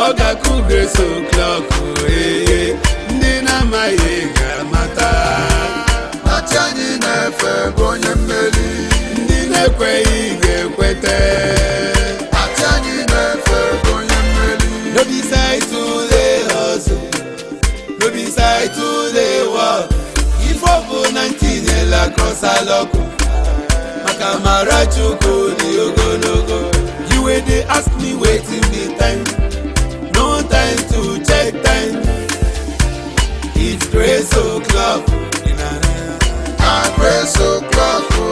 ga-akụ grace o'clock ee ndị na-amaghị ga-amata Achị anyị na-efe bụ onye mmeri ndị na-ekweghị ga-ekweta Achị anyị na-efe bụ onye mmeri no be side to dey hustle no be side to dey work ife ọ bụ na ntinyela krosalọkụ maka mara chukwu dị ogologo you wey dey ask me wetin be time no time to check time it's grace o'clock na grace o'clock o.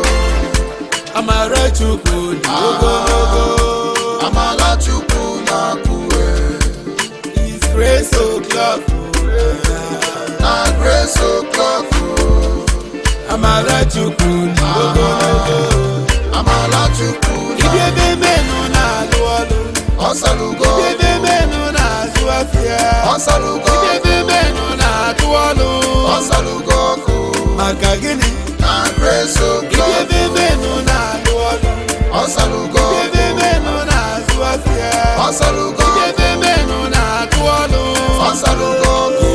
amara chukwu dị ogologo Amala Chukwu na-akwụwe it's grace o'clock na grace o'clock o. amara chukwu dị ogologo Amala Chukwu ibi ebe menụ na-alụ ọlụ ọsalugo ibi ebe menụ na-azụ afịa ọsalugo ibi ebe menụ na-atụ ọlụ ọsalugo ọkụ maka gịnị na grace ibi o'clock ebe menụ na-alụ ọlụ ọsalugo ibi ebe menụ na-azụ afịa ọsalugo ibi ebe menụ na-atụ ọlụ ọsalugo ọkụ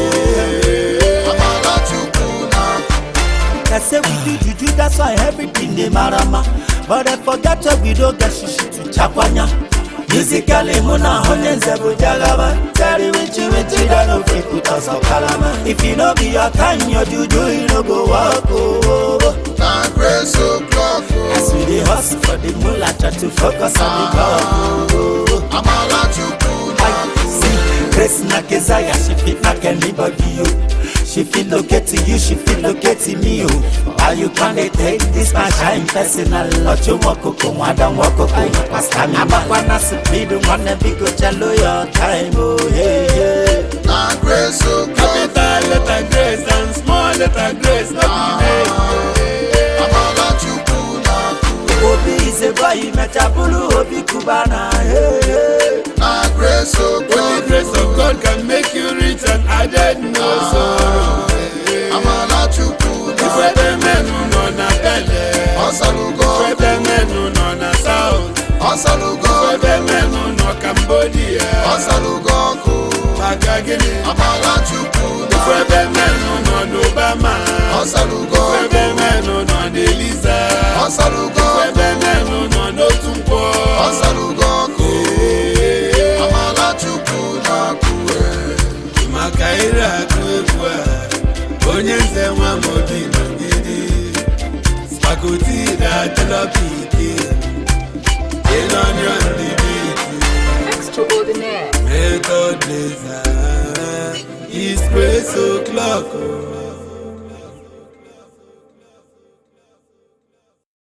Amala Chukwu na-akwụwe They say we do juju, that's why everything dey marama. But I forget where we don't get shishi to chakwanya. Musically, muna honye nzebu jagaba. Tell wichi wichi, that no fit put us on kalama. If you no be your time, your juju, you no go walk. Oh, oh. na grace o'clock o. As we dey hustle for the moolah, try to focus on the goal. Oh, oh. Amala Chukwu I na-akwụwe see Grace na Kezaya, she fit knock anybody you. She fit locate to you, she fit locate to me you. Why you can't dey take this my shine personal? Ocho mokoko, mwada mwokoko, pasta mi Abakwana speed, wanna be go chalo your time, oh yeah yeah. na grace o'clock capital letter grace and small letter grace no be name Amala Chukwu na-akwụwe Obi is a boy, mechabulu, Obi kubana, yeah yeah. na grace only o'clock grace of God can make you rich and added no sorrow Amala Chukwu ife na ebe menụ nọ na bele ọsalugo ife ebe menụ nọ na south ọsalugo ife ebe menụ nọ cambodia ọsalugo ọkụ maka gịnị Amala Chukwu ife na ebe menụ nọ n'obama ọsalugo ife ebe menụ nọ n'eliza ọsalugo ife ebe menụ nọ n'otu nkwọ ọsalugo ọkụ Amala Chukwu na-akwụwe maka ire akụ egwu a onye nze nwa m obi nọgide spakoti na-atịrọpiki ịnọnyọ ndị biti Extraordinaire. method laser is grace o'clock.